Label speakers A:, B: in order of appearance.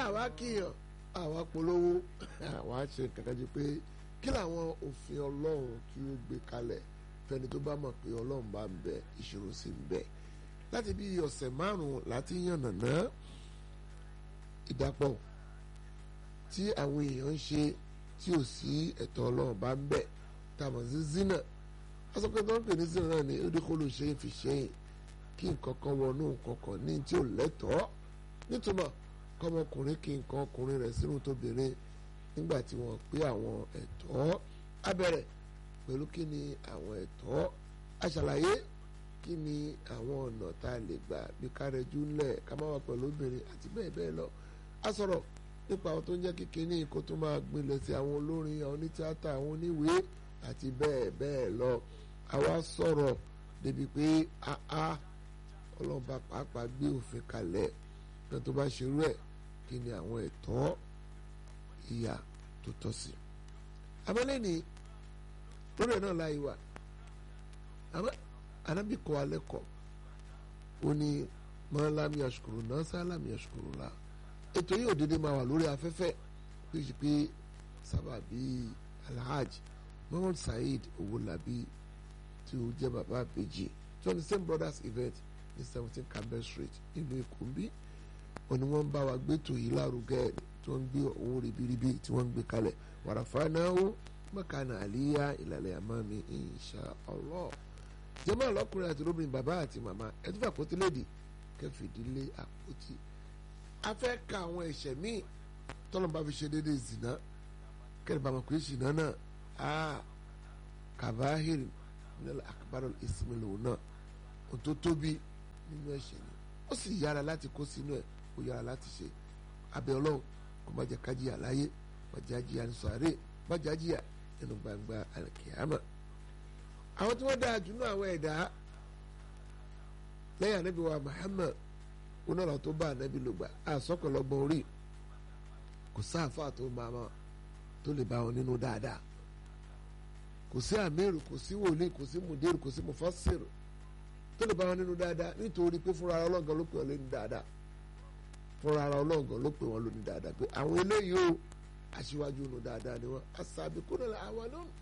A: àwa kíyàn àwa polówó àwa ṣe kankan jù pé kí làwọn òfin ọlọ́run kí ó gbé kalẹ̀ fẹ́ni tó bá mọ̀ pé ọlọ́run bá ń bẹ ìṣòro sí ń bẹ láti bí ọ̀sẹ̀ márùn-ún láti yànnàná ìdàpọ̀ tí àwọn èèyàn ń ṣe tí ò sí ẹ̀tọ́ ọlọ́run bá ń bẹ tàmọ̀ sí zina wọ́n sọ pé tó ń pè ní zina náà ni ó dé kó ló ṣe é fi ṣẹ́yìn kí nǹkan kan wọnú nǹkan kan ní tí ò lẹ́tọ̀ọ́ nítumọ̀ kọ́mọkùnrin kí nǹkan ọkùnrin rẹ̀ sínú tóbìnrin nígbà tí wọ́n pé àwọn ẹ̀tọ́ abẹ́rẹ́ pẹ̀lú kí ni àwọn ẹ̀tọ́ aṣàlàyé kí ni àwọn ọ̀nà tá a lè gbà bí kárẹ́jú ńlẹ̀ ká má wà pẹ̀lú obìnrin àti bẹ́ẹ̀ bẹ́ẹ̀ lọ a sọ̀rọ̀ nípa àwọn tó ń jẹ́ kíkiní kó tó máa gbilẹ̀ sí àwọn olórin àwọn onítìátà àwọn oníwèé àti bẹ́ẹ̀ bẹ́ẹ̀ lọ àwa sọ̀rọ̀ débi pé àá ọlọ́ba pàápàá gbé òfin kalẹ̀ náà tó bá ṣerú ẹ̀ kí ni àwọn ẹ̀tọ́ ìyà tó tọ́ sí. abẹ́lé ni lórí ẹ̀ náà láyé wa anábì kọ́ alẹ́ kọ́ ó ní mọ́lámi àṣùkùrù náà sálámi àṣùkùrù la ètò yìí òdede máa wà lórí afẹ́fẹ́ pé ṣe pé sábàbí alhaji muhammad saheed owolabi tí ó jẹ́ bàbá àbèjì tí wọ́n ní same brothers event ní seventeen campbell street nínú èkó ń bí wọn ni wọ́n ń bá wa gbé tò yìí lárugẹ tí wọ́n ń gbé owó ribiribi tí wọ́n ń gbé kalẹ̀ wàràfà náà ó mọ̀kànà àlíyá ìlàlẹ̀ àmọ́ mi insha Allah jẹ́mọ́ ọlọ́kùnrin àti lóbìnrin bàbá àti màmá ẹ̀dúfà àpótí lédi kẹfìdílé àpótí a fẹ́ ka àwọn ẹ̀ṣẹ̀ míì tọ́lọ́mùbá fi ṣe déédéé zìnà kẹ́rì bàmọ̀ pé zìnà náà a kàbáhìrì nílẹ̀ àkàbárò ìsinmi náà ohun tó tóbi nínú ẹ̀ṣẹ̀ ni ó sì yára láti kó sínú ẹ̀ ó yára láti ṣe abẹ́ ọlọ́run kó má jẹ́ kájíyà láyé má jẹ́ àjíyà ní sọ̀rẹ́ má jẹ́ àjíyà nínú gbangba àlùkìyàmà àwọn tí wọ́n dáa jù náà àwọn ẹ̀dá lẹ́yìn ànábì wa Muhammad onára tó bá ànábì ló gbà àsọkọlọgbọn orí kò sáàfà tó máa ma tó lè bá wọn nínú dáadáa kò sí àmírù kò sí wòlíì kò sí mùdírù kò sí mùfásírù tó lè bá wọn nínú dáadáa nítorí pé fúnra ara ọlọ́gàn ló pè wọn lónìí dáadáa fúnra ara ọlọ́gàn ló pè wọn lónìí dáadáa pé àwọn eléyìí ó aṣíwájú nù dáadáa ni wọn asabiquna al-awwalun